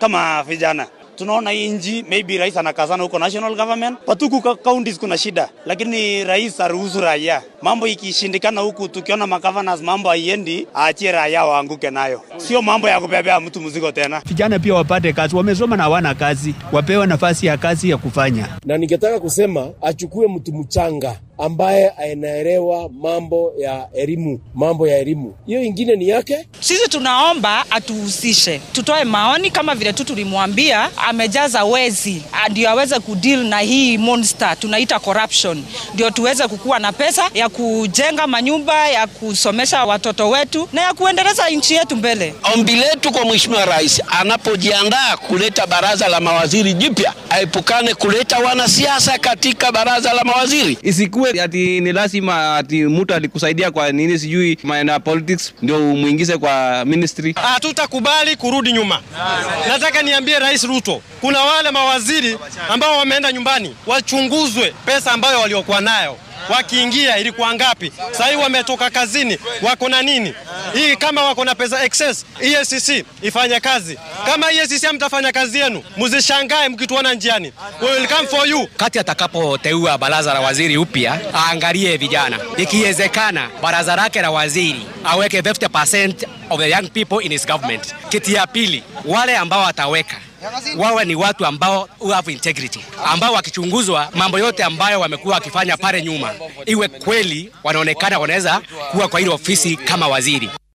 kama vijana tunaona hii nchi maybe rais anakazana huko national government, patuku counties kuna shida, lakini rais aruhusu raia. Mambo ikishindikana huku, tukiona magovernors mambo haiendi, aachie raia waanguke nayo, sio mambo ya kubebea mtu mzigo tena. Vijana pia wapate kazi, wamesoma na hawana kazi, wapewe nafasi ya kazi ya kufanya. Na ningetaka kusema achukue mtu mchanga ambaye anaelewa mambo ya elimu, mambo ya elimu. Hiyo ingine ni yake. Sisi tunaomba atuhusishe, tutoe maoni kama vile tu tulimwambia amejaza wezi, ndio aweze kudeal na hii monster tunaita corruption, ndio tuweze kukuwa na pesa ya kujenga manyumba, ya kusomesha watoto wetu na ya kuendeleza nchi yetu mbele. Ombi letu kwa Mheshimiwa Rais anapojiandaa kuleta baraza la mawaziri jipya, aepukane kuleta wanasiasa katika baraza la mawaziri. Isikuwe ati ni lazima ati mtu alikusaidia kwa nini sijui maana politics ndio umuingize kwa ministry. Hatutakubali kurudi nyuma. Nataka niambie Rais Ruto, kuna wale mawaziri ambao wameenda nyumbani, wachunguzwe pesa ambayo waliokuwa nayo wakiingia ilikuwa ngapi? Sasa hivi wametoka kazini, wako na nini? Hii kama wako na pesa excess, EACC ifanye kazi. Kama EACC hamtafanya kazi yenu, mzishangae mkituona njiani. We will come for you. Kati atakapoteua baraza la waziri upya, aangalie vijana, ikiwezekana baraza lake la waziri aweke 50% of the young people in his government. Kiti ya pili, wale ambao ataweka wawe ni watu ambao who have integrity, ambao wakichunguzwa mambo yote ambayo wamekuwa wakifanya pale nyuma, iwe kweli wanaonekana wanaweza kuwa kwa ile ofisi kama waziri.